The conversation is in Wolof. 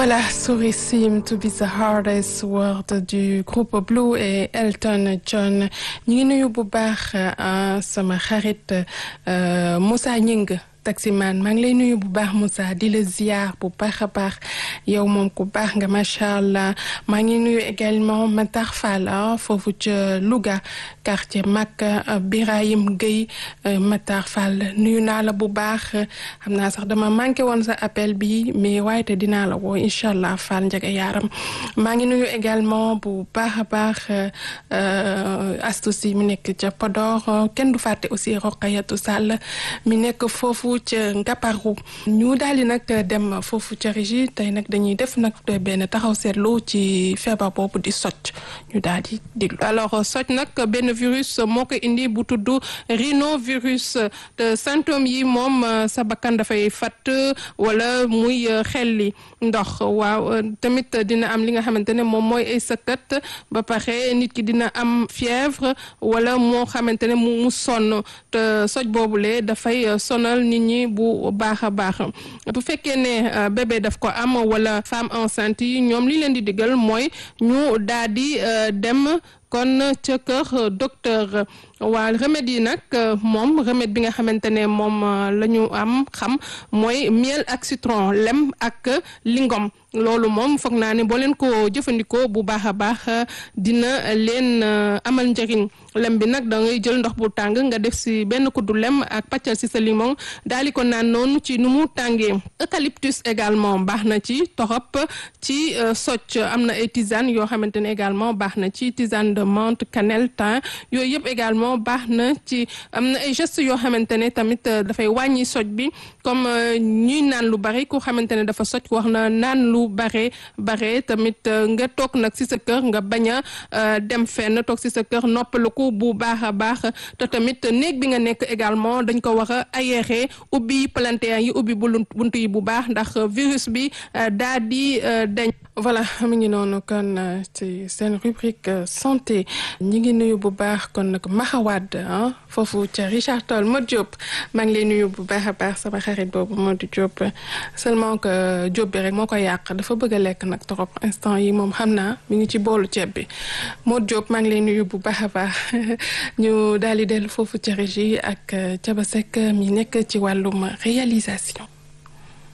Voilà, Sorry Seem to be the hardest word du groupe Blue et Elton John ñu ngi nuyu bu baax sama xarit Moussa Ñing taximan maa ngi lay nuyu bu baax Moussa di la ziar bu baax a baax yow moom ku baax nga macha allah maa ngi nuyu également Matar Fall foofu ca Louga quartier Makka Birahim Gueye Matar Fall nuyu naa la bu baax xam naa sax dama manqué woon sa appel bi mais waaye te dinaa la woo incha allah Fall Ndiaga Yaram maa ngi nuyu également bu baax a baax Astou Sy mi nekk ca Podor kenn du fàtte aussi Roqayatu Sall mi nekk foofu ca Ngaparou ñu daal di nag dem foofu ca régie tey nag dañuy def nag benn taxaw seetlu ci feebar boobu di socc ñu daal di déglu alors socc nag benn virus moo ko indi bu tudd rhinovirus te symptômes yi moom sa bakkan dafay fatt wala muy xelli ndox waaw tamit dina am li nga xamante ne moom mooy ay sëkkat ba pare nit ki dina am fièvre wala moo xamante ne mu mu sonn te socc boobule dafay sonal nit ñi bu baax a baax bu fekkee ne bébé daf ko am wala femme enceinte yi ñoom li leen di digal mooy ñu daal di dem kon ca kër docteur waa remède yi nag moom remède bi nga xamante ne moom la ñu am xam mooy miel ak citron lem ak lingom loolu moom foog naa ne boo leen ko jëfandikoo bu baax a baax dina leen amal njëriñ lem bi nag da ngay jël ndox bu tàng nga def si benn kuddu lem ak pàccal si sa limon daal di ko naan noonu ci nu mu tàngee eucalyptus également baax na ci torop ci socc am na ay tisane yoo xamante ne également baax na ci tisane de menthe cannelle thym yooyu yëpp également baax na ci am na ay gestes yoo xamante ne tamit dafay wàññi socc bi comme ñuy naan lu bari ku xamante ne dafa socc wax na naan lu bare bare tamit nga toog nag si sa kër nga bañ a dem fenn toog si sa kër noppaluku bu baax a baax te tamit néeg bi nga nekk également dañ ko war a aéré ubbi palanteer yi ubbi bunt yi bu baax ndax virus bi daa di dañ voilà mi ngi noonu kon ci seen rubrique santé ñi ngi nuyu bu baax kon nag maxawaad foofu ca Richard Toll Modou Diop maa ngi lay nuyu bu baax a baax sama xarit boobu Modou Diop seulement que Diop bi rek moo ko yàq dafa bëgg a lekk nag trop instant yi moom xam naa mi ngi ci boolu ceeb bi Modou Diop maa ngi lay nuyu bu baax a baax ñu daal di dellu foofu ca régie ak Thiaba Seck mi nekk ci wàllum réalisation